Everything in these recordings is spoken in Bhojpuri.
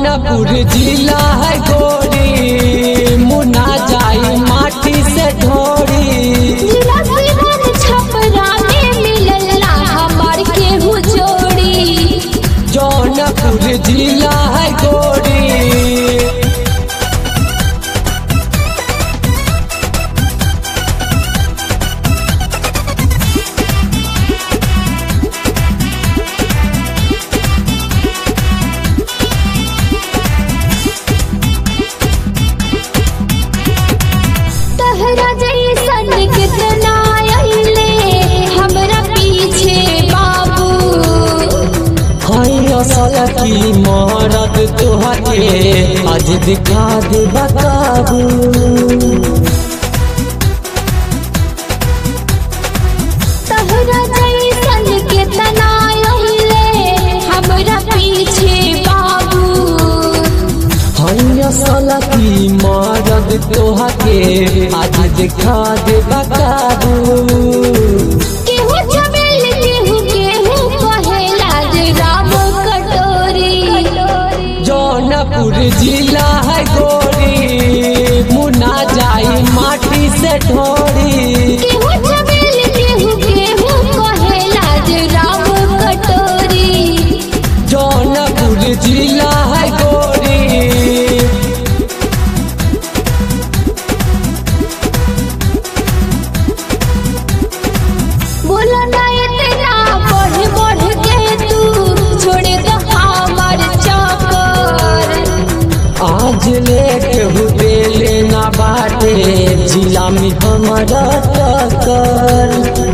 जौनपुर जिला है गोरी मुना जाई माटी से ढोरी जिला सिवान छपरा में मिलला हमार केहू जोड़ी जौनपुर जिला है गोरी तहरा जैसन कितना अइले हमरा पीछे बाबू हई असल की मरद तोहके आज दिखा दे बताबू तहरा जैसन कितना अइले हमरा पीछे बाबू हई असल की मरद तोहके आज दिखा दे बताबू केहू चमेल केहू केहू कहेला जे राम कटोरी जौनपुर जिला है गोरी मुना जाई माटी से ढोरी केहू चमेल केहू केहू कहेला जे राम कटोरी जौनपुर जिला है गोरी बोला ना इतना बढ़ बढ़ के तू छोड़ दे हमार चक्कर आज लेके हुए लेना बाटे जिला में हमारा टक्कर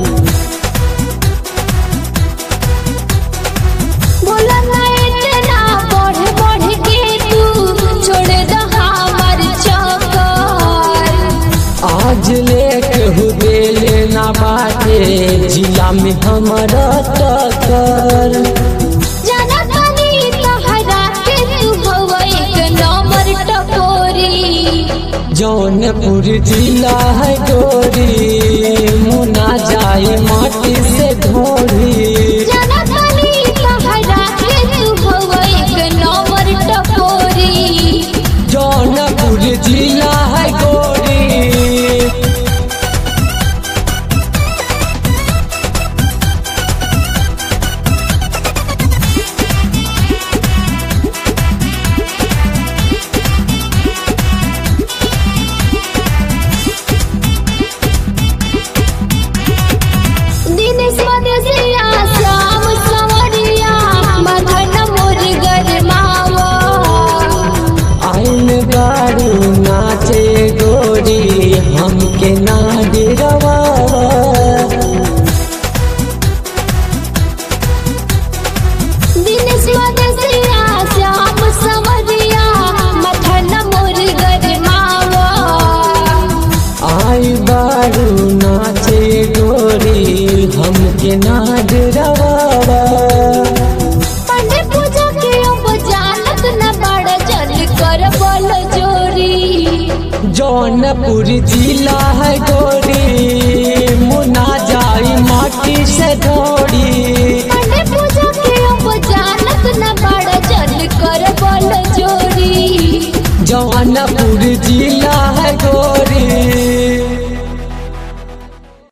बोला ना इतना बढ़ बढ़ के तू छोड़ दे हमार चक्कर आज लेके हुए लेना बाटे जिला में हमारा टक्कर जाना तानी तहरा के तू हवा एक नंबर टकोरी जौनपुर जिला है गोरी मुना जाए माटी से ढोरी जाना तानी तहरा के तू हवा एक नंबर टकोरी जौनपुर जिला है गोरी दिनेश मदेशिया श्याम सवरिया मदन मोर गरमावा आइन गारू नाचे गोरी हमके ना डरवा दिनेश मदेशिया श्याम सवरिया मदन मोर गरमावा आई बारू नाचे गोरी हमके ना डरवा पंडे पूजा के अब जानत न बड़ जल कर बोल जोरी जौनपुर जिला है गोरी मुना जाई माटी से ढोरी पंडे पूजा के अब जानत न बड़ जल कर बोल जोरी जौनपुर जिला